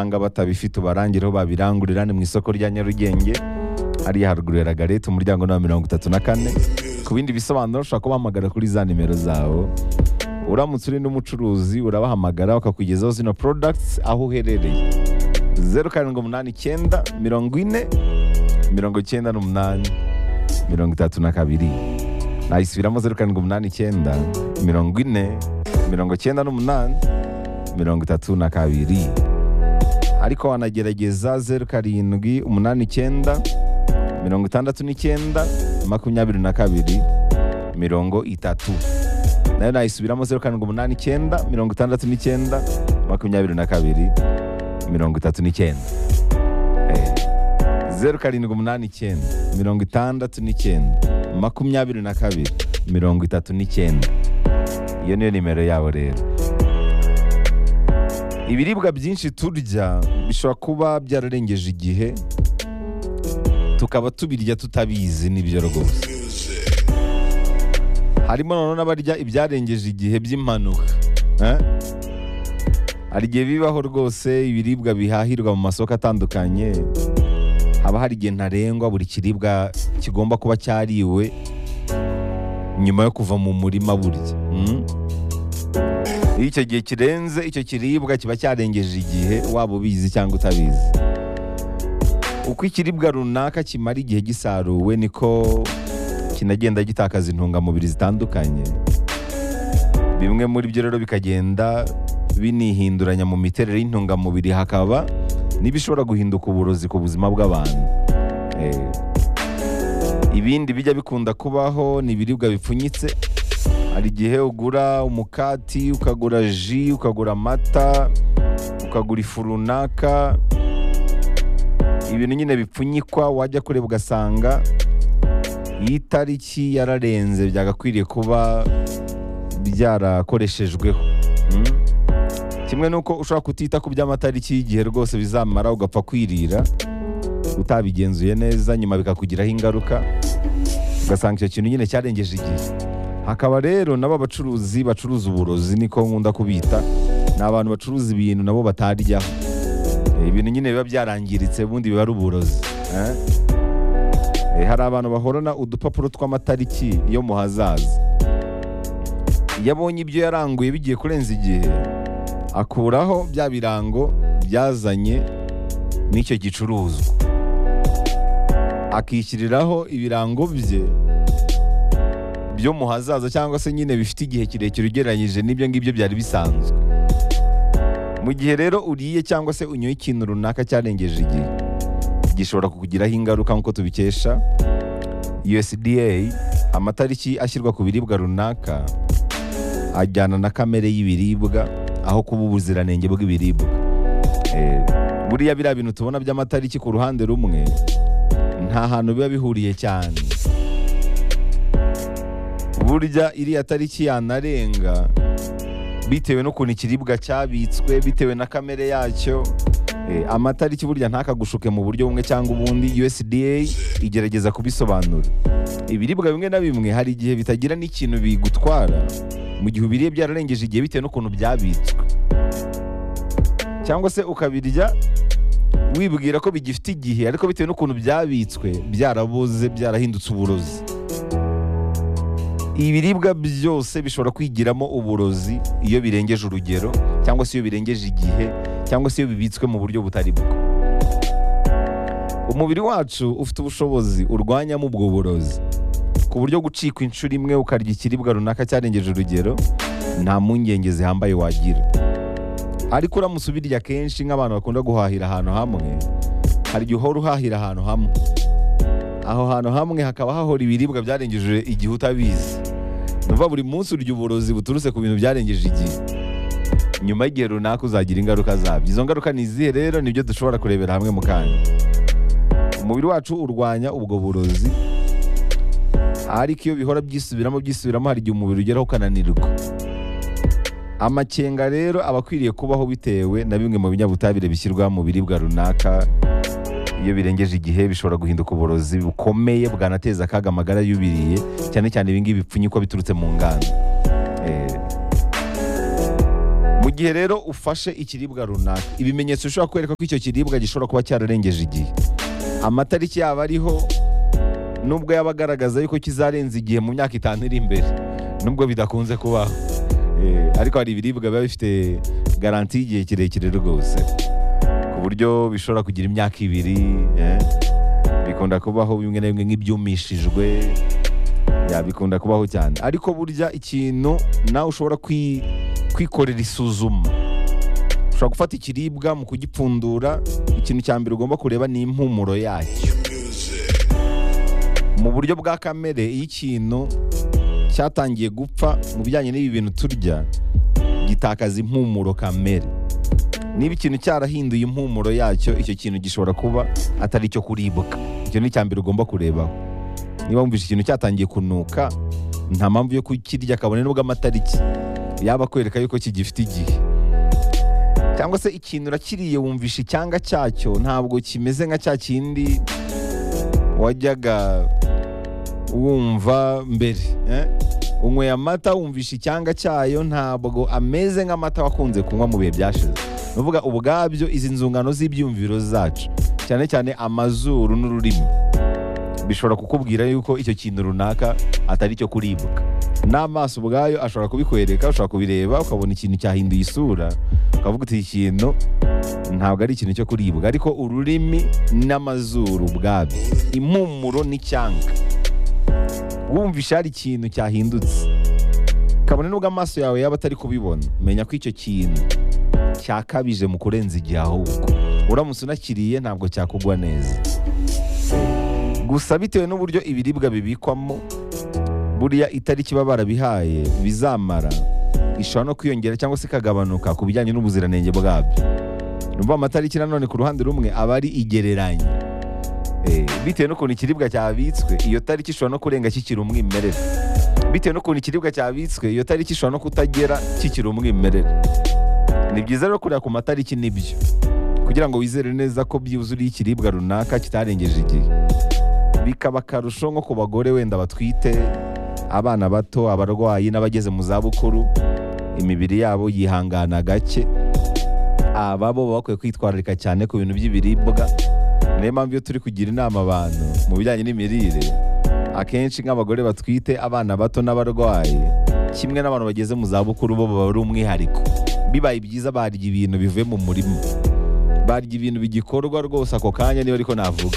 usanga batabifite ubarangireho babirangurira ni mu isoko rya nyarugenge hariya haruguru ya lagarete umuryango ni wa mirongo itatu na kane ku bindi bisobanuro ushobora kubahamagara kuri za nimero zabo uramutse uri n'umucuruzi urabahamagara bakakugezaho zino products aho uherereye zeru karindwi umunani icyenda mirongo ine mirongo icyenda n'umunani mirongo itatu na kabiri nayisubiramo zeru karindwi umunani icyenda mirongo ine mirongo icyenda n'umunani mirongo itatu na kabiri ariko wanagerageza zeru karindwi umunani icyenda mirongo itandatu n'icyenda makumyabiri na kabiri mirongo itatu nayo nayisubiramo zeru karindwi umunani icyenda mirongo itandatu n'icyenda makumyabiri na kabiri mirongo itatu n'icyenda zeru karindwi umunani icyenda mirongo itandatu n'icyenda makumyabiri na kabiri mirongo itatu n'icyenda iyo niyo nimero yabo rero ibiribwa byinshi turya bishobora kuba byararengeje igihe tukaba tubirya tutabizi nibyo rwose harimo nanone abarya ibyarengeje igihe by'impanuka eh? hari igihe bibaho rwose ibiribwa bihahirwa mu masoko atandukanye haba hari igihe ntarengwa buri kiribwa kigomba kuba cyariwe nyuma yo kuva mu murima burya mm? iyo icyo gihe kirenze icyo kiribwa kiba cyarengeje igihe waba ubizi cyangwa utabizi uko ikiribwa runaka kimara igihe gisaruwe niko kinagenda gitakaza intungamubiri zitandukanye bimwe muri byo rero bikagenda binihinduranya mu miterere y'intungamubiri hakaba n'ibishobora guhinduka uburozi ku buzima bw'abantu Eh, ibindi bijya bikunda kubaho ni ibiribwa bipfunyitse hari igihe ugura umukati ukagura ji ukagura amata ukagura ifu runaka ibintu nyine bipfunyikwa wajya kureba ugasanga iyi tariki yararenze byagakwiriye kuba byarakoreshejweho Mm. kimwe n'uko ushobora kutita ku by'amatariki y'igihe rwose bizamara ugapfa kwirira utabigenzuye neza nyuma bikakugiraho ingaruka ugasanga icyo kintu nyine cyarengeje igihe hakaba rero nabo abacuruzi bacuruza uburozi niko nkunda kubita ni abantu bacuruza ibintu nabo bataryaho Eh, ibintu nyine biba byarangiritse ubundi biba ari uburozi eh? Eh, hari abantu bahorana udupapuro tw'amatariki yo mu hazaza iyo abonye ibyo yaranguye bigiye kurenza igihe akuraho bya birango byazanye n'icyo gicuruzwa akishyiriraho ibirango bye byo mu hazaza cyangwa se nyine bifite igihe kirekire ugereranyije n'ibyo ngibyo byari bisanzwe mu gihe rero uriye cyangwa se unyoye ikintu runaka cyarengeje igihe gishobora kukugiraho ingaruka nk'uko tubikesha USDA amatariki ashyirwa ku biribwa runaka ajyana na kamere y'ibiribwa aho kuba ubuziranenge bw'ibiribwa Eh, buriya biriya bintu tubona by'amatariki ku ruhande rumwe nta hantu biba bihuriye cyane burya iriya tariki yanarenga bitewe n'ukuntu ikiribwa cyabitswe bitewe na kamere yacyo Eh, amatariki burya ntakagushuke mu buryo bumwe cyangwa ubundi usda igerageza kubisobanura ibiribwa bimwe na bimwe hari igihe bitagira n'ikintu bigutwara mu gihe ubiriye byararengeje igihe bitewe n'ukuntu byabitswe cyangwa se ukabirya wibwira ko bigifite igihe ariko bitewe n'ukuntu byabitswe byaraboze byarahindutse uburozi ibiribwa byose bishobora kwigiramo uburozi iyo birengeje urugero cyangwa se iyo birengeje igihe cyangwa se iyo bibitswe mu buryo butari bwo umubiri wacu ufite ubushobozi urwanyamo ubwo burozi ku buryo gucikwa inshuro imwe ukarya ikiribwa runaka cyarengeje urugero nta mpungenge zihambaye wagira ariko uramutse ubirya kenshi nk'abantu bakunda guhahira ahantu hamwe hari igihe uhora uhahira ahantu hamwe aho hantu hamwe hakaba hahora ibiribwa byarengeje igihe utabizi numva buri munsi urya uburozi buturutse ku bintu byarengeje igihe nyuma y'igihe runaka uzagira ingaruka zabyo izo ngaruka ni izihe rero nibyo dushobora kurebera hamwe mu kanya umubiri wacu urwanya ubwo burozi ariko iyo bihora byisubiramo byisubiramo hari igihe umubiri ugeraho ukananirwa amakenga rero aba akwiriye kubaho bitewe na bimwe mu binyabutabire bishyirwa mu biribwa runaka iyo birengeje igihe bishobora guhinduka uburozi bukomeye bwanateza akaga amagara y'ubiriye cyane cyane ibingibi bipfunyikwa biturutse mu nganda Eh, mu gihe rero ufashe ikiribwa runaka ibimenyetso bishobora kwereka ko icyo kiribwa gishobora kuba cyararengeje igihe amatariki yaba ariho nubwo yaba agaragaza yuko kizarenza igihe mu myaka itanu iri imbere nubwo bidakunze kubaho Eh, ariko hari ibiribwa biba bifite garanti y'igihe kirekire rwose ku buryo bishobora kugira imyaka ibiri eh. bikunda kubaho bimwe na bimwe nk'ibyumishijwe ya, bikunda kubaho cyane ariko burya ikintu nawe ushobora kwi- kwikorera isuzuma ushobora gufata ikiribwa mu kugipfundura ikintu cya mbere ugomba kureba ni impumuro yacyo mu buryo bwa kamere iyo ikintu cyatangiye gupfa mu bijyanye n'ibi bintu turya gitakaza impumuro kamere niba ikintu cyarahinduye impumuro yacyo icyo kintu gishobora kuba atari icyo kuribwa icyo ni icya mbere ugomba kurebaho niba wumvise ikintu cyatangiye kunuka nta mpamvu yo kukirya kabone nubwo amatariki yaba akwereka yuko kigifite igihe cyangwa se ikintu urakiriye wumvisha icyanga cyacyo ntabwo kimeze nka cya kindi wajyaga wumva mbere eh? unyweye amata wumvisha icyanga cyayo ntabwo ameze nk'amata wakunze kunywa mu bihe byashize ni ukuvuga ubwabyo izi nzungano z'ibyumviro zacu cyane cyane amazuru n'ururimi bishobora kukubwira yuko icyo kintu runaka atari icyo kuribwa n'amaso ubwayo ashobora kubikwereka ushobora kubireba ukabona ikintu cyahinduye isura ukavuga uti iki kintu ntabwo ari ikintu cyo kuribwa ariko ururimi n'amazuru ubwabyo impumuro n'icyanga wumvishe hari ikintu cyahindutse kabone nubwo amaso yawe yaba atari kubibona menya ko icyo kintu cyakabije mu kurenza igihe ahubwo uramutse unakiriye ntabwo cyakugwa neza gusa bitewe n'uburyo ibiribwa bibikwamo buriya itariki baba barabihaye bizamara ishobora no kwiyongera cyangwa se ikagabanuka ku bijyanye n'ubuziranenge bwabyo numva amatariki nanone ku ruhande rumwe aba ari igereranya Eh, bitewe n'ukuntu ikiribwa cyabitswe iyo tariki ishobora no kurenga kikiri umwimerere bitewe n'ukuntu ikiribwa cyabitswe iyo tariki ishobora no kutagera kikiri umwimerere ni byiza rero kureba ku matariki n'ibyo kugira ngo wizere neza ko byuzuriye ikiribwa runaka kitarengeje igihe bikaba akarusho nko ku bagore wenda batwite abana bato abarwayi n'abageze mu zabukuru imibiri yabo yihangana gake aba bo baba bakwiye kwitwararika cyane ku bintu by'ibiribwa niyo mpamvu iyo turi kugira inama abantu mu bijyanye n'imirire akenshi nk'abagore batwite abana bato n'abarwayi kimwe n'abantu bageze mu zabukuru bo baba ari umwihariko bibaye byiza barya ibintu bivuye mu murima barya ibintu bigikorwa rwose ako kanya niyo ariko navuga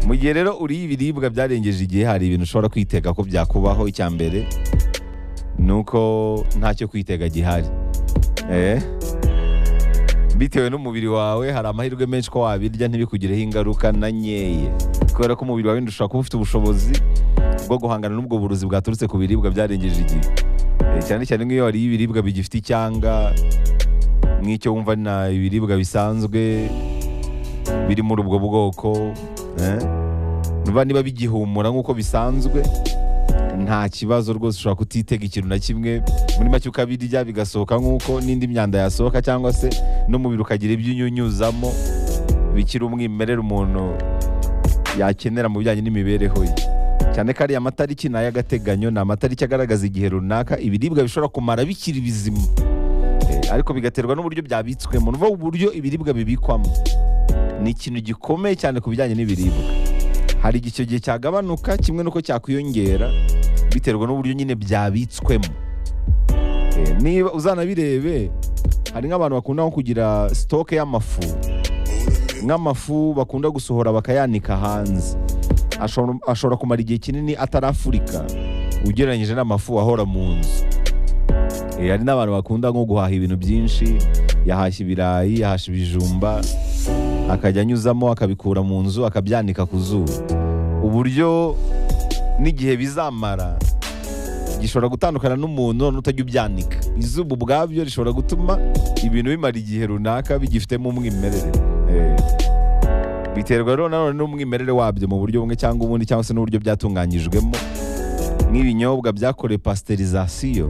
mu gihe rero uriye ibiribwa byarengeje igihe hari ibintu ushobora kwitega ko byakubaho icya mbere ni uko ntacyo kwitega gihari eh? bitewe n'umubiri wawe hari amahirwe menshi ko wabirya ntibikugireho ingaruka na nkeya kubera ko umubiri wawe ushobora kuba ufite ubushobozi bwo guhangana n'ubwo burozi bwaturutse ku biribwa byarengeje igihe Eh, cyane cyane nk'iyo wariye ibiribwa bigifite icyanga nk'icyo wumva na ibiribwa bisanzwe biri muri ubwo bwoko eh? Niba- niba bigihumura nk'uko bisanzwe nta kibazo rwose ushobora kutitega ikintu na kimwe muri make ukabirya bigasohoka nk'uko n'indi myanda yasohoka cyangwa se n'umubiri ukagira ibyo unyunyuzamo bikiri umwimerere umuntu yakenera mu bijyanye n'imibereho ye cyane ko ariya matariki ni ay'agateganyo ni amatariki agaragaza igihe runaka ibiribwa bishobora kumara bikiri bizima Eh, ariko bigaterwa n'uburyo byabitswemo ni ukuvuga uburyo ibiribwa bibikwamo ni ikintu gikomeye cyane ku bijyanye n'ibiribwa hari igihe icyo gihe cyagabanuka kimwe n'uko cyakwiyongera biterwa n'uburyo nyine byabitswemo Eh, niba uzanabirebe hari nk'abantu bakunda nko kugira sitoke y'amafu nk'amafu bakunda gusohora bakayanika hanze ashobora ashobora kumara igihe kinini atarafurika ugereranyije n'amafu ahora mu nzu Eh, hari n'abantu bakunda nko guhaha ibintu byinshi yahashya ibirayi yahashya ibijumba akajya anyuzamo akabikura mu nzu akabyanika ku zuba uburyo n'igihe bizamara gishobora gutandukana n'umuntu none utajya ubyanika izuba ubwabyo rishobora gutuma ibintu bimara igihe runaka bigifitemo umwimerere Eh, biterwa rero nanone n'umwimerere wabyo mu buryo bumwe cyangwa ubundi cyangwa se n'uburyo byatunganyijwemo nk'ibinyobwa byakorewe pasiterizasiyo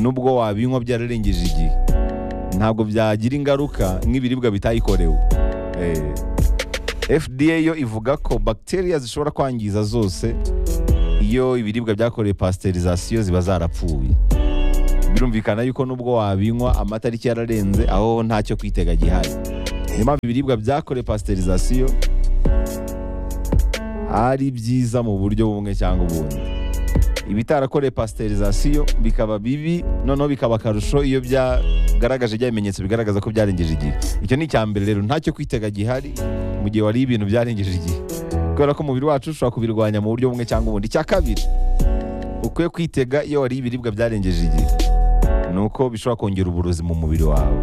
nubwo wabinywa byararengeje igihe ntabwo byagira ingaruka nk'ibiribwa bitayikorewe Eh, FDA yo ivuga ko bacteria zishobora kwangiza zose iyo ibiribwa byakorewe pasiterizasiyo ziba zarapfuye birumvikana yuko nubwo wabinywa amatariki yararenze aho ntacyo kwitega gihari niyo mpamvu ibiribwa byakorewe pasiterizasiyo ari byiza mu buryo bumwe cyangwa ubundi ibitarakorewe pasiterizasiyo bikaba bibi noneho bikaba akarusho iyo byagaragaje bya bimenyetso bigaragaza ko byarengeje igihe icyo ni icya mbere rero ntacyo kwitega gihari mu gihe wariye ibintu byarengeje igihe kubera ko umubiri wacu ushobora kubirwanya mu buryo bumwe cyangwa ubundi icya kabiri ukwiye kwitega iyo wariye ibiribwa byarengeje igihe ni uko bishobora kongera uburozi mu mubiri wawe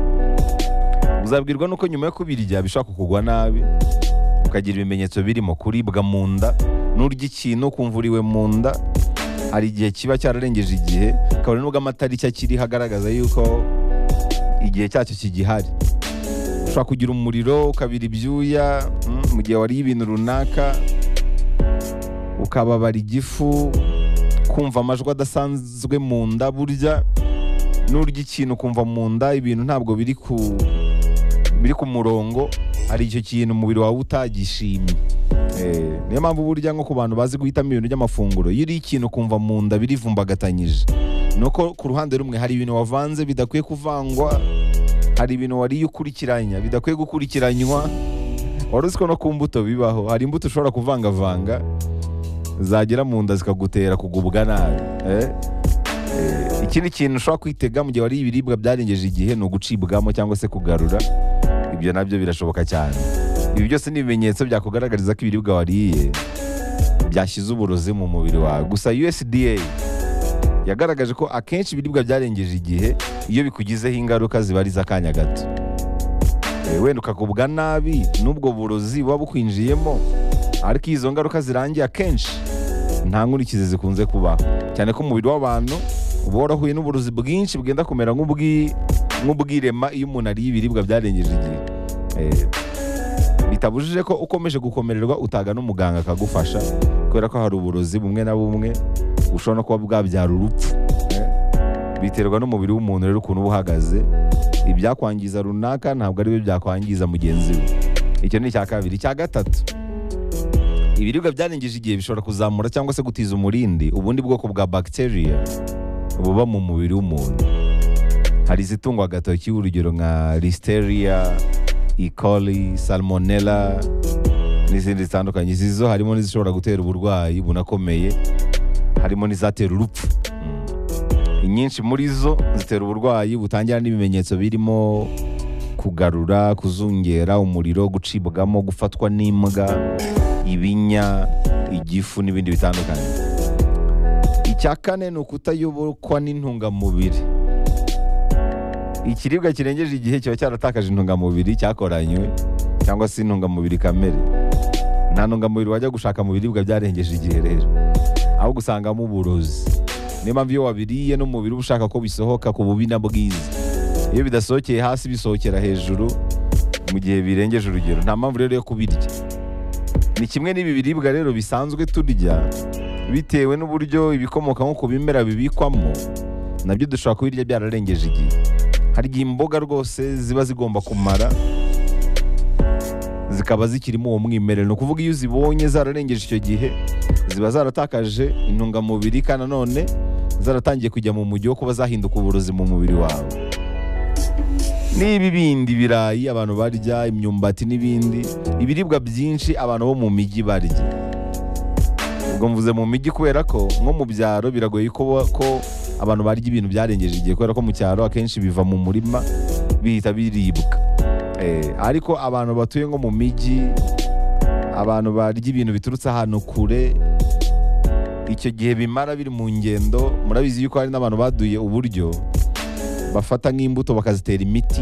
uzabwirwa n'uko nyuma yo kubirya bishobora kukugwa nabi ukagira ibimenyetso birimo kuribwa mu nda n'urya ikintu ukumva uriwe mu nda hari igihe kiba cyararengeje igihe kabone nubwo amatariki akiriho agaragaza yuko igihe cyacyo kigihari ushobora kugira umuriro ukabira ibyuya mm, mu gihe wariye ibintu runaka ukababara igifu kumva amajwi adasanzwe mu nda burya n'urya ikintu ukumva mu nda ibintu ntabwo biri ku biri ku murongo hari icyo kintu umubiri wawe utagishimye Eh, niyo mpamvu burya nko ku bantu bazi guhitamo ibintu by'amafunguro iyo uriye ikintu ukumva mu nda birivumbagatanyije ni uko ku ruhande rumwe hari ibintu wavanze bidakwiye kuvangwa hari ibintu wariye ukurikiranya bidakwiye gukurikiranywa wari uzi ko no ku mbuto bibaho hari imbuto ushobora kuvangavanga zagera mu nda zikagutera kugubwa nabi eh? Eh, ikindi kintu ushobora kwitega mu gihe wariye ibiribwa byarengeje igihe ni ugucibwamo cyangwa se kugarura ibyo nabyo birashoboka cyane ibi byose ni ibimenyetso byakugaragariza ko ibiribwa wariye byashyize uburozi mu mubiri wawe gusa usda yagaragaje ko akenshi ibiribwa byarengeje igihe iyo bikugizeho ingaruka ziba ari iz'akanya gato Eh, wenda ukagubwa nabi n'ubwo burozi buba bukwinjiyemo ariko iyo izo ngaruka zirangiye akenshi nta nkurikizi zikunze kubaho cyane ko umubiri w'abantu uba warahuye n'uburozi bwinshi bwenda kumera nk'ubwi- nk'ubwirema iyo umuntu ariye ibiribwa byarengeje igihe Eh, bitabujije ko ukomeje gukomererwa utagana umuganga akagufasha kubera ko hari uburozi bumwe na bumwe bushobora no kuba bwabyara urupfu Eh, biterwa n'umubiri w'umuntu rero ukuntu uba uhagaze ibyakwangiza runaka ntabwo ari byo byakwangiza mugenzi we icyo ni icya kabiri icya gatatu ibiribwa byarengeje igihe bishobora kuzamura cyangwa se gutiza umurindi ubundi bwoko bwa bagiteriya buba mu mubiri w'umuntu hari izitungwa agatoki urugero nka listeriya ikoli salmonella n'izindi zitandukanye izi zo harimo n'izishobora gutera uburwayi bunakomeye harimo n'izatera urupfu Mm. inyinshi muri zo zitera uburwayi butangira n'ibimenyetso birimo kugarura kuzungera umuriro gucibwamo gufatwa n'imbwa ibinya igifu n'ibindi bitandukanye icya kane ni ukutayobokwa n'intungamubiri ikiribwa kirengeje igihe kiba cyaratakaje intungamubiri cyakoranywe cyangwa se intungamubiri kamere nta ntungamubiri wajya gushaka mu biribwa byarengeje igihe rero ahubwo usangamo uburozi niyo mpamvu iyo wabiriye n'umubiri uba ushaka ko bisohoka ku bubi na bwiza iyo bidasohokeye hasi bisohokera hejuru mu gihe birengeje urugero nta mpamvu rero yo kubirya ni kimwe n'ibi biribwa rero bisanzwe turya bitewe n'uburyo ibikomoka nko ku bimera bibikwamo nabyo dushobora kubirya byararengeje igihe hari igihe imboga rwose ziba zigomba kumara zikaba zikirimo uwo mwimerere ni ukuvuga iyo uzibonye zararengeje icyo gihe ziba zaratakaje intungamubiri kandi nanone zaratangiye kujya mu mujyi wo kuba zahinduka uburozi mu mubiri wawe n'ibi bindi birayi abantu barya imyumbati n'ibindi ibiribwa byinshi abantu bo mu mijyi barya ubwo mvuze mu mijyi kubera ko nko mu byaro biragoye ko, ko abantu barya ibintu byarengeje igihe kubera ko mu cyaro akenshi biva mu murima bihita biribwa Eh, ariko abantu batuye nko mu mijyi abantu barya ibintu biturutse ahantu kure icyo gihe bimara biri mu ngendo murabizi yuko hari n'abantu baduye uburyo bafata nk'imbuto bakazitera imiti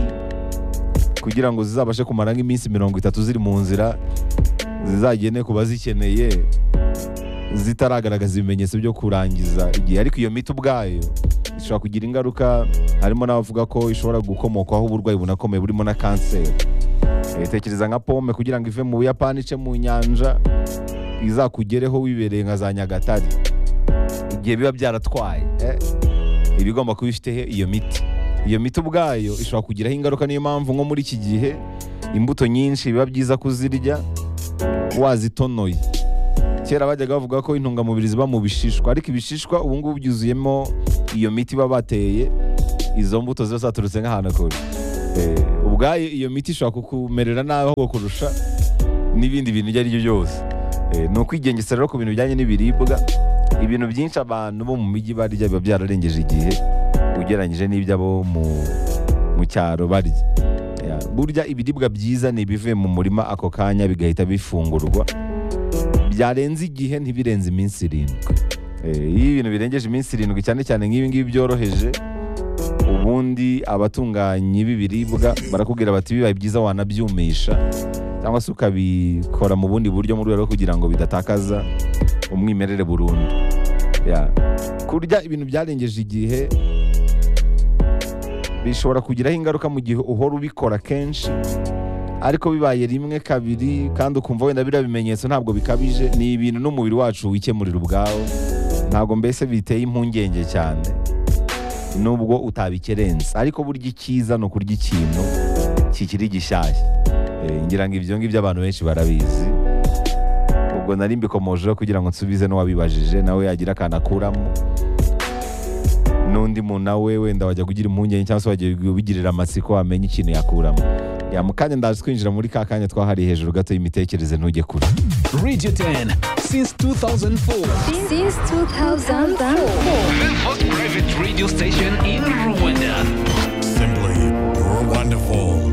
kugira ngo zizabashe kumara nk'iminsi mirongo itatu ziri mu nzira zizagene ku bazikeneye zitaragaragaza ibimenyetso byo kurangiza igihe ariko iyo miti ubwayo ishobora kugira ingaruka harimo n'abavuga ko ishobora gukomokwaho uburwayi bunakomeye burimo na kanseri Eh, tekereza nka pome kugira ngo ive mu buyapani ice mu nyanja izakugereho wibereye nka za nyagatare igihe biba byaratwaye eh, iba igomba kuba ifiteho iyo miti iyo miti ubwayo ishobora kugiraho ingaruka niyo mpamvu nko muri iki gihe imbuto nyinshi biba byiza kuzirya wazitonoye kera bajyaga bavuga ko intungamubiri ziba mu bishishwa ariko ibishishwa ubu ngubu byuzuyemo iyo miti baba bateye izo mbuto ziba zaturutse nk'ahantu kure Eh, ubwayo iyo miti ishobora kukumerera nabi ahubwo kurusha n'ibindi bintu ibyo ari byo byose Eh, ni ukwigengesera rero ku bintu bijyanye n'ibiribwa ibintu byinshi abantu bo mu mijyi barya biba byararengeje igihe ugereranyije n'iby'abo mu, mu cyaro barya Ya, burya ibiribwa byiza ni ibivuye mu murima ako kanya bigahita bifungurwa byarenze igihe ntibirenze iminsi irindwi Eh, iyo ibintu birengeje iminsi irindwi cyane cyane nk'ibi ngibi byoroheje ubundi abatunganyi b'ibiribwa barakubwira bati bibaye byiza wanabyumisha cyangwa se ukabikora mu bundi buryo mu rwego rwo kugira ngo bidatakaza umwimerere burundu Ya. kurya ibintu byarengeje igihe bishobora kugiraho ingaruka mu gihe uhora ubikora kenshi ariko bibaye rimwe kabiri kandi ukumva wenda biriya bimenyetso ntabwo bikabije ni ibintu n'umubiri wacu wikemurira ubwawo ntabwo mbese biteye impungenge cyane nubwo utabikerenza ariko burya icyiza ni ukurya ikintu kikiri gishyashya Eh, ngira ngo ibyo ngibyo abantu benshi barabizi ubwo nari mbikomojeho kugira ngo nsubize n'uwabibajije nawe yagira akantu akuramo n'undi muntu nawe wenda wajya kugira impungenge cyangwa se wajya ubigirira amatsiko wamenya ikintu yakuramo ya mu kanya ndazi twinjira muri ka kanya twahariye hejuru gato y'imitekerereze ntujye kure Radio 10 since 2004. Since 2004. The first private radio station in Rwanda. Simply wonderful.